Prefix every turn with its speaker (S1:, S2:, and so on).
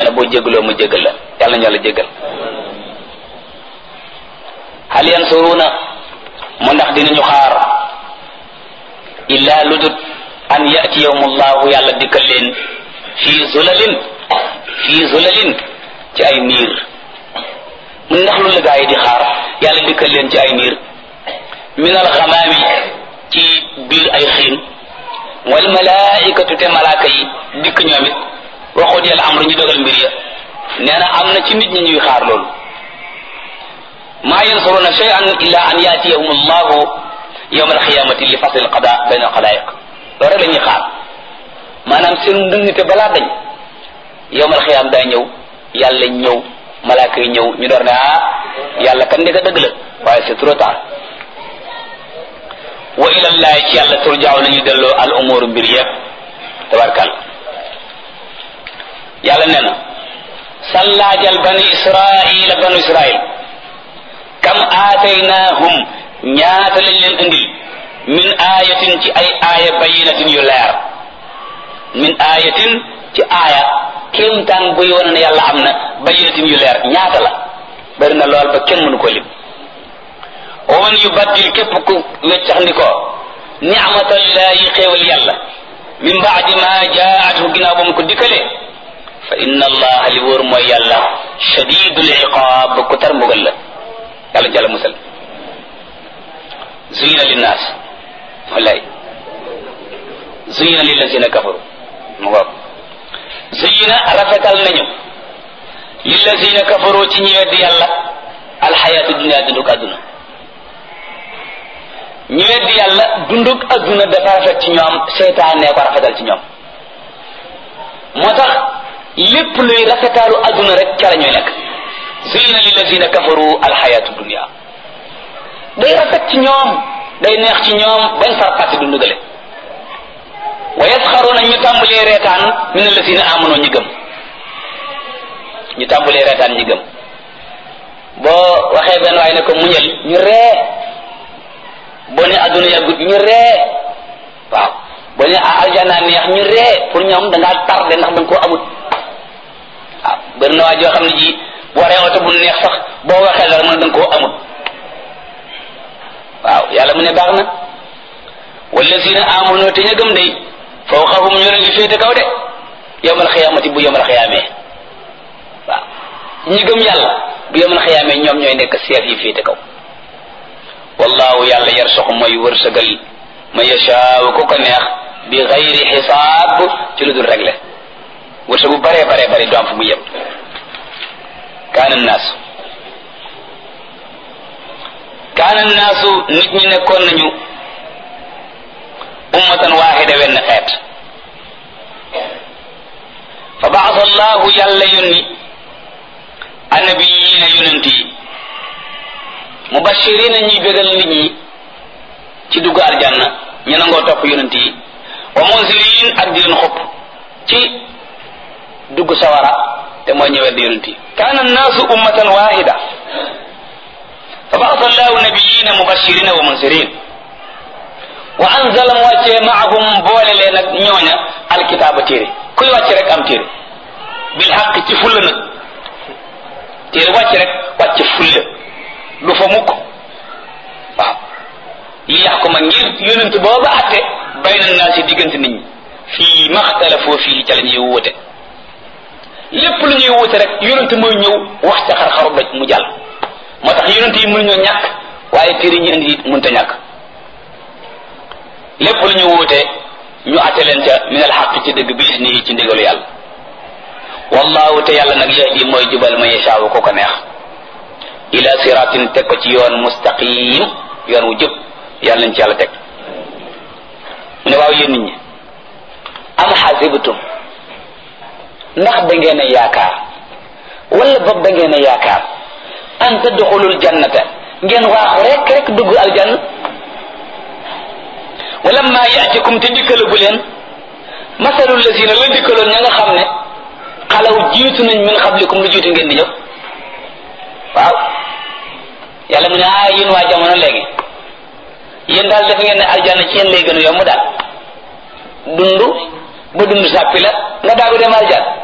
S1: na boo jégaloo mu jégal la yàlla ñu yàlla jégal hal yansuruna mu ndax dinañu xaar illa ludut an yatiyahumullahu yàlla dikkal leen fii zulalin fii zulalin ci ay niir mun ndax lu la gaa yi di xaar yàlla dikkal leen ci ay niir min alxamaami ci biir ay xiin wal malaikatu te malaaka yi dikk ñoom it waxut yàlla am lu ñu dogal mbir ya nee na am na ci nit ñi ñuy xaar loolu maa yansuruna shay'an illa an yatiyahum allahu yawma alqiyamati li fasl alqada bayna alqalaiq loolu rek la ñuy xaar maanaam seen ndëngte balaa dañ yawma alqiyam daa ñëw yàlla ñëw malaaka yi ñëw ñu door ne ah yàlla kan ndeka dëgg la waaye c'est trop tard wa ila llahi ci yàlla turjaaw nañu delloo al umur mbir yëpp tabarkal yàlla nee na sallaajal bani israila banu israil kam aataynahum ñaata lañ leen indil min ayatin ci ay aaya bayinatin yu leer min ayatin ci aaya kéemtaan buy wane ne yàlla am na bayinatin yu leer ñaata la bari na lool ba kenn mënu ko lim wa man yubaddil képp ku weccax ndi ko ni'matallahi xéewal yàlla min baadi ma jaatu ginnaaw ba mu ko dikkalee fa inna allaha li wóor mooy yàlla shadidul iqaab ku tar mbugal la yàlla jàlla musal zuyina linnaas wallaay zuyina lillazina kafaru mu ngoog zuyina rafetal nañu lillazina kafaru ci ñi weddi yàlla alxayaatu dunia dunduk àdduna ñi weddi yàlla dunduk àdduna dafa rafet ci ñoom seytaane ko rafetal ci ñoom moo tax lépp luy rafetaalu àdduna rek ca la ñuy nekk zuyina lillazina kafaru alxayaatu dunia day rafet ci ñoom day neex ci ñoom bañ far pàtti dund gale wa yasxaruna ñu tàmbalee reetaan min allazina amanu ñi gëm ñu tàmbalee reetaan ñi gëm boo waxee benn waaye ne ko muñal ñu ree boo ne adduna yàggut ñu ree waaw boo ne aljana neex ñu ree pour ñoom da ngaa tardé ndax da nga koo amut waaw bëri na waa joo xam ne ji boo waree oto bu neex sax boo waxee dara mën da nga koo amut waaw yàlla mu ne baax na wallazina amanu te ña gëm day fawqahum ñu leen di féete kaw de yawmal xiyaamati bu yawmal xiyaamee waaw ñi gëm yàlla bu yawmal xiyaamee ñoom ñooy nekk seef yi féete kaw wallahu yàlla yarsuqu mooy wërsëgal ma yashaaw ku ko neex bi xayri xisaab ci lu dul réglé wërsëgu bare bare bare du am fu mu yem kaana naasu kaana naasu nit ñi nekkoon nañu ummatan waaxida wenn xeet fa baasa allahu yàlla yónni annabiyiina yonent yi mubashirina ñuy bégal nit ñi ci dugg aljanna ñu nangoo topp yonent yi wa munzirin ak di leen xupp ci dugg sawara te mooy ñëwet di yonent yi kaana annaasu ummatan waaxida fa baasa allahu nabiyina mubashirina wa munzirin wa anzala mu wàccee maahum boole leen ak ñooña alkitaaba téere kuy wàcc rek am téere bil xaq ci fulla nag téere wàcc rek wàcc fulla du fa mukk waaw li yaxkuma ngir yonent booba atte bayna naa si diggante nit ñi fii maxtalafoo fii ca la ñuy wute lépp lu ñuy wute rek yonent mooy ñëw wax ca xar-xaru doj mu jàll moo tax yonent yi mënuñoo ñàkk waaye téere ñi indi it mënta ñàkk lépp lu ñu wuute ñu atte leen ca min al xaq ci dëgg bi isnihi ci ndigalu yàlla wallahu te yàlla nag yahdi mooy jubal ma yashaawu ko ko neex ila siratin teg ko ci yoon mustaqim yoon wu jub yàlla nañ ci yàlla teg mu ne waaw yéen nit ñi am xasibtum ndax da ngeen a yaakaar wala boog da ngeen a yaakaar an tadxulul jannata ngeen waaxu rek rek dugg aljanna wala ma yaatikum te dikkalagu leen masalul lazina la dikkaloon ña nga xam ne xalaw jiitu nañ min xablikum lu jiitu ngeen di ñëw waaw yàlla mu ne ah yéen waa jamono léegi yéen daal def ngeen ne aljanna ci yéen lay gën a yomb daal dund ba dund sàppi la nga daagu dem aljanna